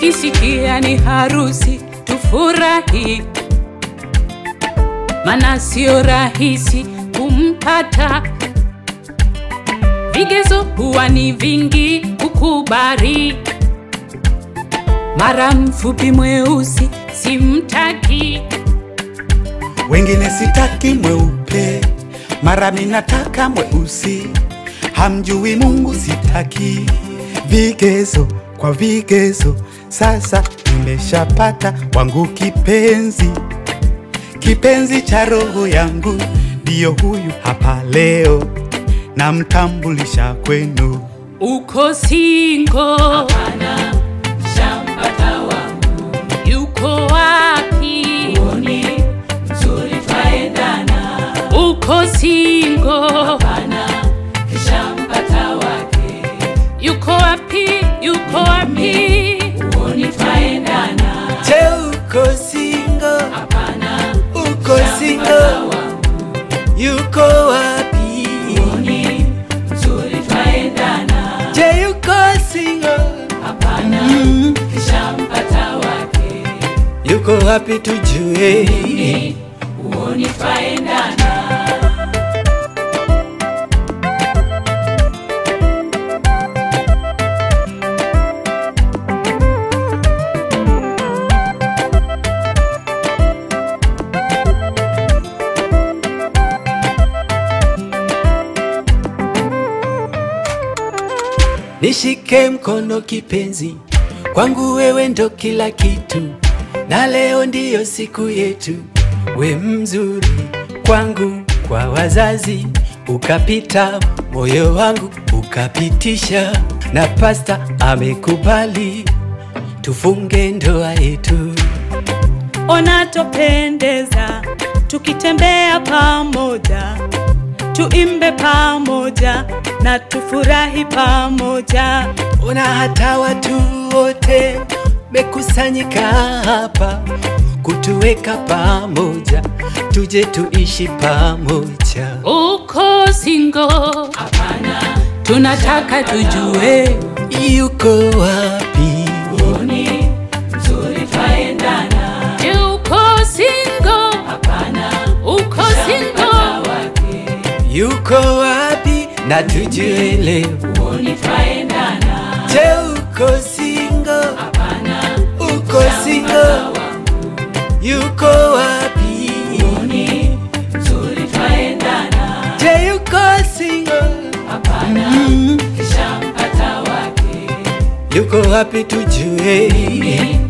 ukisikia ni harusi tufurahi, mana sio rahisi kumpata. Vigezo huwa ni vingi kukubali, mara mfupi mweusi simtaki. wengine sitaki mweupe, mara minataka mweusi, hamjui Mungu sitaki. Vigezo kwa vigezo, sasa nimeshapata wangu kipenzi, kipenzi cha roho yangu, ndiyo huyu hapa leo, namtambulisha kwenu. Uko singo? Hapana, shampata wangu. Yuko wapi? Uoni mzuri twaendana. Uko singo? Hapana, shampata wake. Yuko wapi? Yuko wapi? Uoni twaendana. Je, uko single? Hapana, Uko single? Yuko wapi? uoni mzuri twaendana. Je, yuko single? Hapana, shampata wake. Yuko wapi tujue? Uoni twaendana. Nishike mkono kipenzi, kwangu wewe ndo kila kitu, na leo ndiyo siku yetu. We mzuri kwangu, kwa wazazi ukapita, moyo wangu ukapitisha, na pasta amekubali tufunge ndoa yetu. Ona topendeza tukitembea pamoja, tuimbe pamoja na tufurahi pamoja. Ona hata watu wote mekusanyika hapa kutuweka pamoja, tuje tuishi pamoja. Uko singo? Hapana, tunataka tujue Yuko wapi? uoni mzuri twaendana. Je, uko singo? Hapana, uko singo? wake Yuko wapi? Na tujue leo. uoni twaendana. Je, uko single? Hapana, Uko single? Yuko wapi? uoni mzuri twaendana. Je, yuko single? Hapana, shampata wake Yuko wapi tujue?